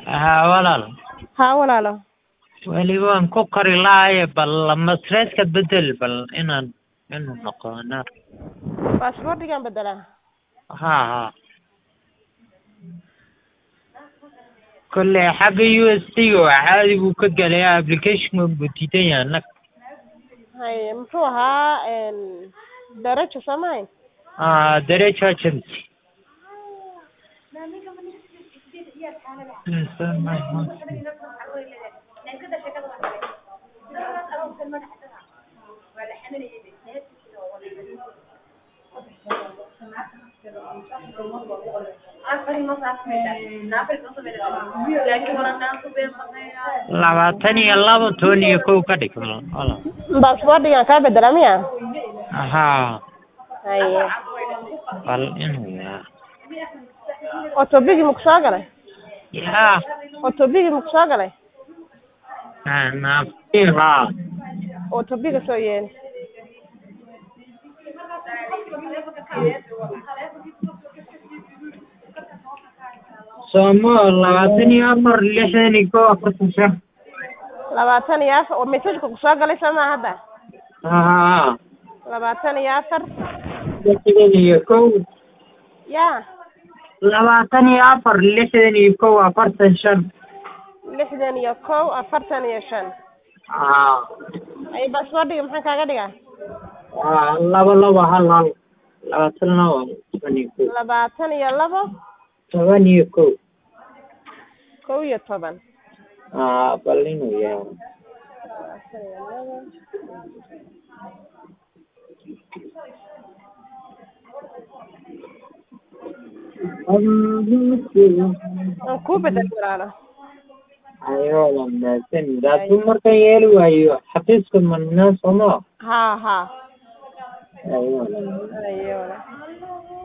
haa walaal haa walaalo weli waan ku qori lahaye bal masreedka bedel bal inaan inuu noqono baasboortigaan bedelaa haa haa kolley xagga u s t ga waa caadi buu ka gelaya application buu diidan yahay nag haye muxuu ahaa darajo soo mahayn aa derecho agency labaatan iyo laba toban iyo kow ka dhig walaal baasboortigaan kaa bedelaa miya haa haye bal inuu yaa otobigi maku soo galay yaa otobigi maku soo galay naafti haa otobiga soo yeeli somo labaatan iyo afar lixdan iyo kow afartan shan labaatan iyo afar messageka ku soo galay soo maa hadda haa labaatan iyo afar lixdan iyo kow ya labaatan iyo afar lixdan iyo kow afartan shan lixdan iyo kow afartan iyo shan haa ay baasboortiga maxaan kaaga dhigaa haa laba laba hal hal labaatan laba toban iyo kow labaatan iyo labo toban iyo kow kow iyo toban haa bal inuu yaa labaatan iyo labo aan kuu bedel walaalo ayo wanaagsan laakiin markaan yeeli waayo xafiiska manaa somo haa haa ayo ayo walaal